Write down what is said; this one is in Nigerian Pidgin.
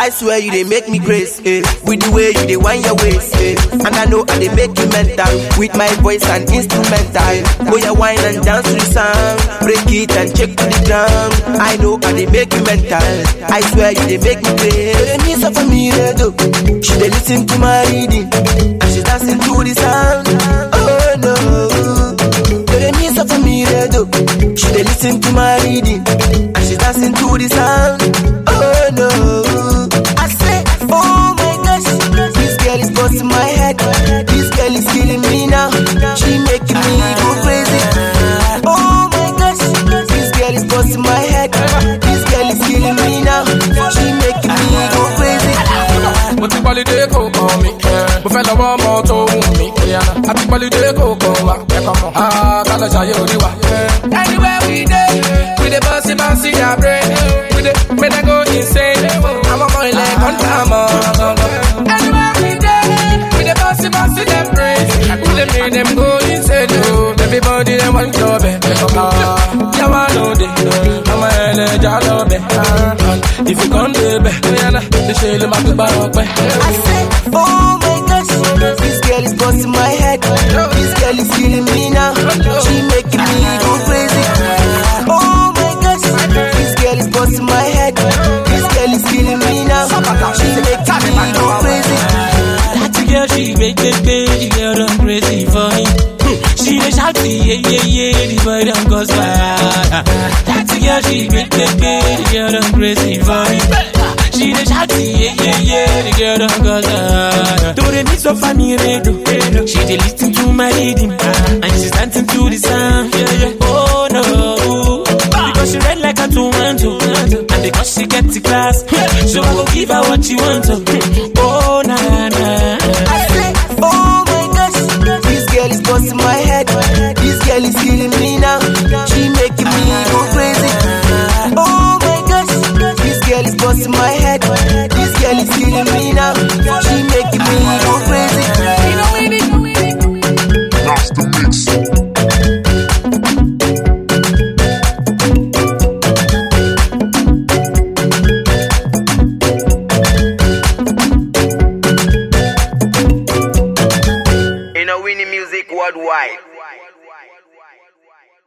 I swear you they make me crazy. Eh. With the way you they wind your waist. Eh. And I know I they make you mental. With my voice and instrumental. Boy, you wine and dance to the song. Break it and check to the drum. I know I they make you mental. I swear you they make me crazy. They need for me, though. She they listen to my reading. And she dancing to the sound. Oh no. They need for me, though. She they listen to my reading. And she dancing to the sound. Oh no. I say, oh my gosh. This girl is busting my head. This girl is killing me now. She making me go crazy. Oh my gosh. This girl is busting my head. This girl is killing me now. She making me go crazy. mo ti gbọ́lídé kò kàn mí mo fẹ́ lọ́wọ́ ọmọ tó wù mí àti gbọ́lídé kò kàn wá ẹ̀kọ́ mọ̀ kálọ̀ ṣayé orí wa. anywhere we dey we dey bouncy bouncy their brain we dey make dem go insane àwọn ọmọ ilẹ̀ kọ́ńtà mọ́ gangan. anywhere we dey we dey bouncy bouncy their brain we dey make dem go insane o everybody dem wan jọ bẹ̀ yàrá lóde ọmọ ẹlẹ́jà lọ bẹ̀ if you come dey bẹ̀ ṣe ló máa gbégbá ọpẹ́. I say, oh my gosh, this girl is busting my head. This girl is killing me now. She making me go crazy. Oh my gosh, this girl is busting my head. This girl is killing me now. She making me go crazy. That girl, she make me pay, the girl done crazy for me. She dey shout, yeah, yeah, yeah, the boy done cause fire. That girl, she make me pay, the girl done crazy for me. She dey shout, yeah, yeah, yeah, the girl done cause fire. Do they need so funny radio? She dey listen to my rhythm, and she's dancing to the sound. Yeah, yeah. Oh no, because she red like a tomato, and because she get the class, so I go give her what she want. Oh na na. I say, oh my gosh, this girl is busting my head. This girl is killing me now. She making me go crazy. Oh my gosh, this girl is busting my head. This girl is killing me now. She making me go crazy. That's the mix. In a winning music worldwide.